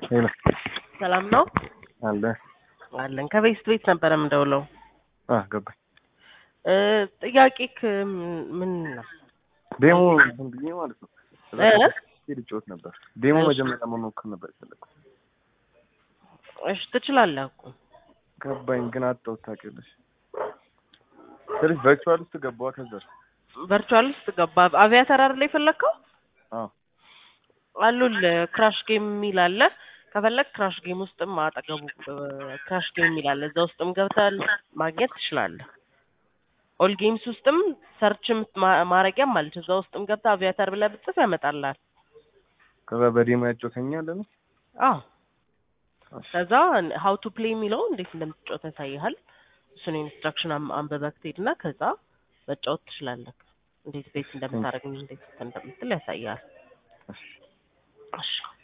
ሄሎ ሰላም ነው አለ አለን። ከቤት ቤት ነበረ የምደውለው። አ ገባኝ። እ ጥያቄክ ምን ነው? ዴሞ እንትን ብዬ ማለት ነው እ? ሄድ ጮት ነበር። ዴሞ እሺ። መጀመሪያ መሞከር ነበር የፈለኩት። እሺ ትችላለህ እኮ ገባኝ ግን አጣሁት። ታውቂያለሽ ስለዚህ ቨርቹዋል ውስጥ ገባዋ። ከዛ ቨርቹዋል ውስጥ ገባ። አቪያተር አይደል የፈለግከው? አዎ አሉል ክራሽ ጌም የሚል አለ። ከፈለግ ክራሽ ጌም ውስጥም አጠገቡ ክራሽ ጌም የሚል አለ። እዛ ውስጥም ገብተህ ማግኘት ትችላለህ። ኦል ጌምስ ውስጥም ሰርች ማረጊያም አለች። እዛ ውስጥም ገብተህ አቪያተር ብለህ ብትጽፍ ያመጣልሃል። ከዛ በዴሞ ያጮተኛል ነው አዎ ከዛ ሀው ቱ ፕሌይ የሚለው እንዴት እንደምትጫወት ያሳይሃል። እሱን ኢንስትራክሽን አንበበክ ትሄድና ከዛ መጫወት ትችላለህ። እንዴት ቤት እንደምታደርግ እንዴት እንደምትል ያሳይሃል። እሺ